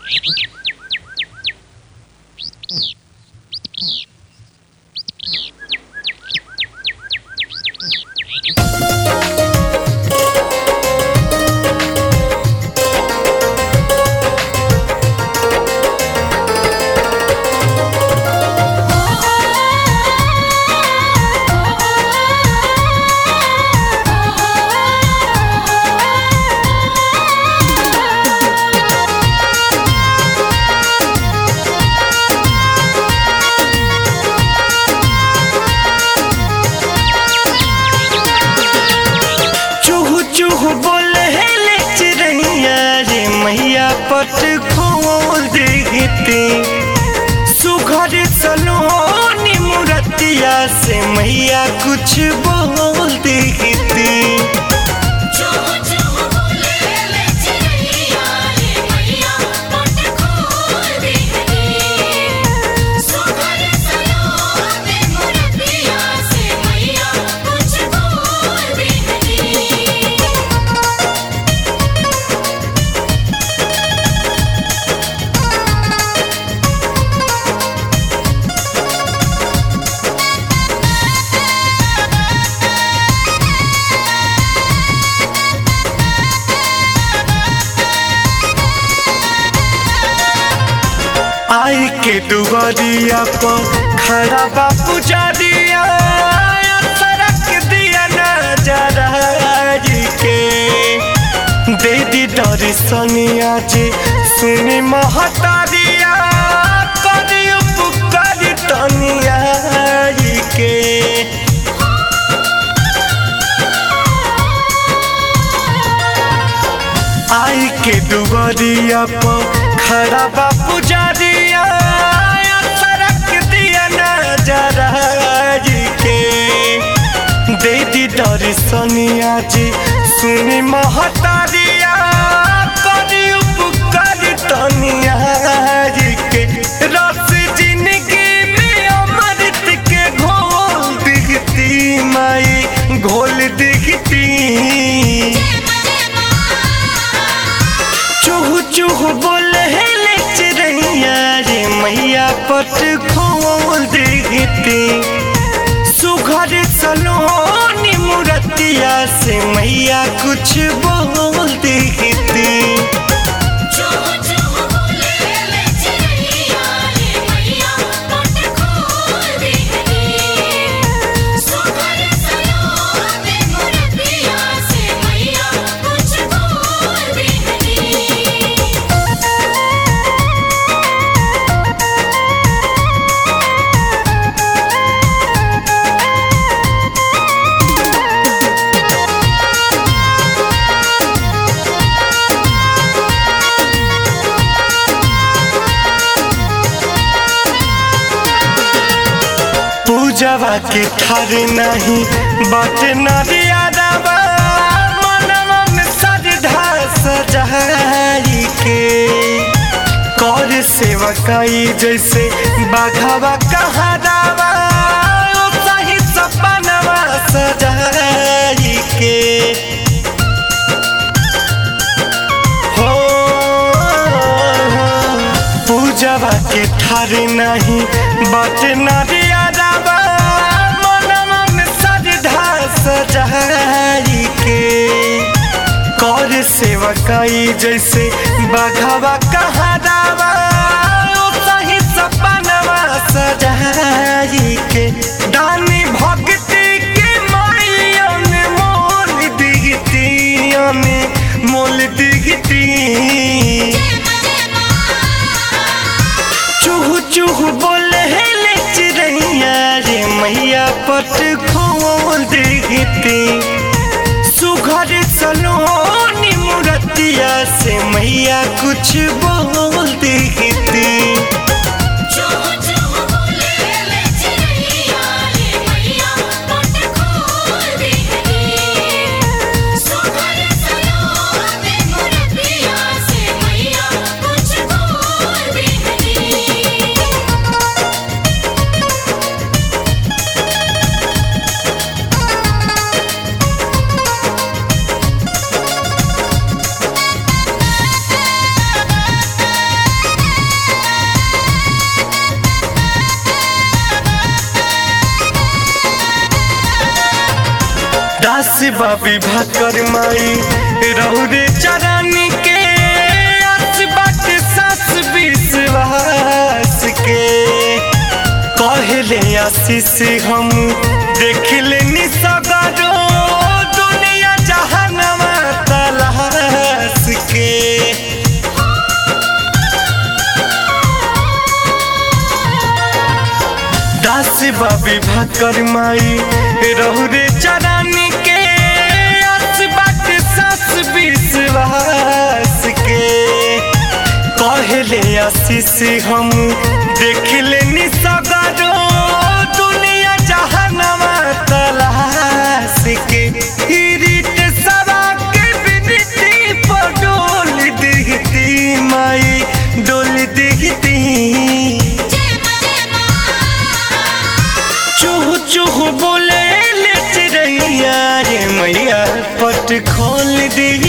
चूहू चूहू बोले ले चिड़ैया रे मैया पट खोल देती सुघर सलोनी मुरतिया से मैया कुछ बोल देती जो जो बोले ले चिड़ैया रे मैया पट खोल देती सुघर सलोने मुरतिया से मैया कुछ बोल देती आई के दुआरिया पर खड़ा बा पुजारिया सड़क दिया नजरा के दे दी दर्शनिया जी सुनी महतारिया करी उपकार तनिया के आई के दुआरिया पर खड़ा बा पुजारिया सड़क दिया नजरा के दे दी दर्शनिया जी सुनी महतारिया करी उपकार तनिया के रस जिंदगी में अमृत के घोल दिखती माई घोल दिखती चूहू चूहू बोले ले चिड़ैया रे मैया पट खोल देती सुघर सलोनी मुरतिया से मैया कुछ बोल देती जो जो बोले ले चिड़ैया रे मैया पट खोल देती सुघर सलोने मुरतिया से मैया कुछ बोल देती पूजवा के ठार नहीं बट नरियादवा मनवा में श्रद्धा सजाई के कर सेवकाई जैसे बाघावा कहादावा ओ सही सपनवा सजाई के हो पूजवा के ठार नहीं बट नरियादवा मनवा में श्रद्धा सजाई के कर सेवकाई जैसे बाघावा कहादावा ओ सही सपनवा सजाई के दानी भक्ति के मायन मोल दिगती मोल दिगती चूहू चूहू बोले ले चिड़ैया रे मैया पट खोल देती सुघर सलोनी मुरतिया से मैया कुछ बोल देती जो जो बोले ले चिड़ैया रे मैया पट खोल देती सुघर सलोने मुरतिया से मैया कुछ बोल देती हो दास बाबी भाकर माई रौरे चरानी के आस बाट सास विश्वास के कहले आशीष हम देख लेनी सगरो दुनिया जहानवा तलाश के दास बाबी भाकर माई रौरे चरानी के आस बाट सास विश्वास के कहले आशीष हम देख लेनी सगरो दुनिया जहानवा तलाश के रीत सवा के बिनती पर डोल दिखती माई डोल दिखती जय मां जय मां चूह चूह बोले ले चिड़ैया रे मैया पट खोल दी